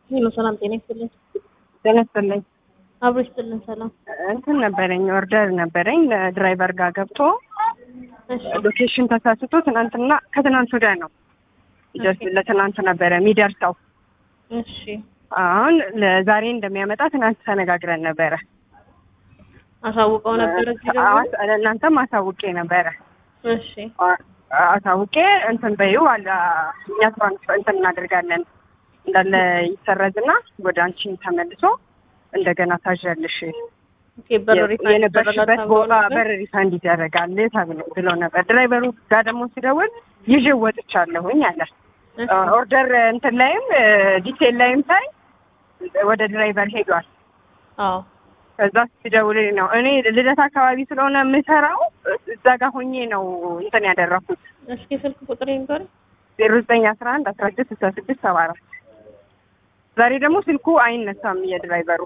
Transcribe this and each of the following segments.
ሄሎ ሰላም ጤና ይስጥልኝ። ጤና ይስጥልኝ። አብሮ ይስጥልን። ሰላም እንትን ነበረኝ ኦርደር ነበረኝ ድራይቨር ጋር ገብቶ እሺ ሎኬሽን ተሳስቶ ትናንትና ከትናንት ወዲያ ነው ጀስት ለትናንት ነበረ የሚደርሰው። እሺ አሁን ለዛሬ እንደሚያመጣ ትናንት ተነጋግረን ነበረ። አሳውቀው ነበር እዚህ ደግሞ አስ- ለእናንተም አሳውቄ ነበረ። እሺ አ- አሳውቄ እንትን በይው አለ እኛ ትራንስፈር እንትን እናደርጋለን እንዳለ ይሰረዝና ወደ አንቺ ተመልሶ እንደገና ታዣለሽ ኦኬ በር ሪፋንድ የነበርሽበት ይደረጋል ቦታ ተብሎ በር ሪፋንድ ይደረጋል ተብሎ ብሎ ነበር። ድራይቨሩ ጋር ደግሞ ሲደውል ይዤ ወጥቻለሁኝ አለ። እሺ ኦርደር እንትን ላይም ዲቴል ላይም ሳይ ወደ ድራይቨር ሄዷል። አዎ ከዛ ሲደውልልኝ ነው እኔ ልደት አካባቢ ስለሆነ የምሰራው እዛ ጋር ሆኜ ነው እንትን ያደረኩት እስኪ ስልክ ቁጥር ይንገር ዜሮ ዘጠኝ አስራ አንድ አስራ ስድስት ስልሳ ስድስት ሰባ አራት ዛሬ ደግሞ ስልኩ አይነሳም የድራይቨሩ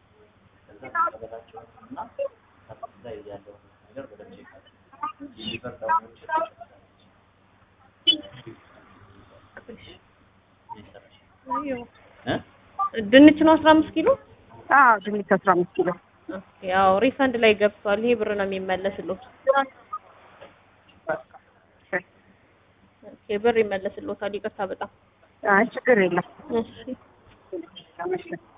ድንች ነው አስራ አምስት ኪሎ አዎ ድንች አስራ አምስት ኪሎ ኦኬ ያው ሪፈንድ ላይ ገብቷል። ይሄ ብር ነው የሚመለስልዎት። ኦኬ ብር ይመለስልዎታል። ይቅርታ በጣም አይ ችግር የለም እሺ ተመስገን